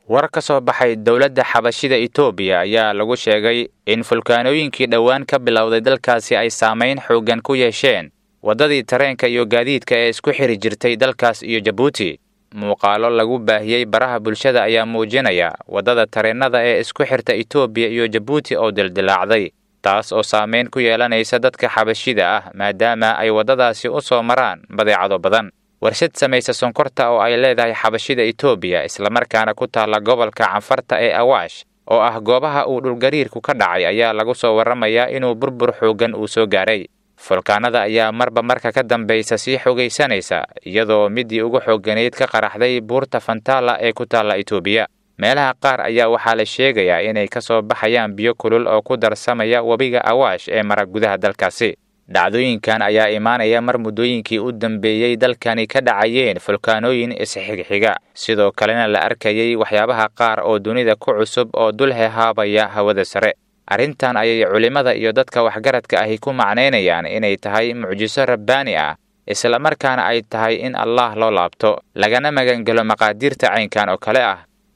war ka soo baxay dowladda xabashida etoobiya ayaa lagu sheegay in fulkaanooyinkii dhowaan ka bilowday dalkaasi ay saamayn xooggan ku yeesheen waddadii tareenka iyo gaadiidka ee isku xiri jirtay dalkaas iyo jabuuti muuqaalo lagu baahiyey baraha bulshada ayaa muujinaya waddada tareennada ee isku xirta etoobiya iyo jabuuti oo dildilaacday taas oo saamayn ku yeelanaysa dadka xabashida ah maadaama ay waddadaasi u soo maraan badeecado badan warshad samaysa sonkorta oo ay leedahay xabashida etoobiya islamarkaana ku taalla gobolka canfarta ee awaash oo ah goobaha uu dhulgariirku ka dhacay ayaa lagu soo warramayaa inuu burbur xooggan uu soo gaaray fulkaanada ayaa marba marka ka dambaysa sii xogaysanaysa iyadoo midii ugu xoogganayd ka qaraxday buurta fantala ee ku taalla etoobiya meelaha qaar ayaa waxaa la sheegayaa inay ka soo baxayaan biyo kulul oo ku darsamaya webiga awaash ee mara gudaha dalkaasi dhacdooyinkan ayaa imaanaya mar muddooyinkii u dambeeyey dalkani ka dhacayeen fulkaanooyin isxigxiga sidoo kalena la arkayay waxyaabaha qaar oo dunida ku cusub oo dul hehaabaya hawada sare arrintan ayay culimmada iyo dadka waxgaradka ahi ku macnaynayaan inay tahay mucjiso rabbaani ah islamarkaana ay tahay in allaah loo laabto lagana magangelo maqaadiirta caynkan oo kale ah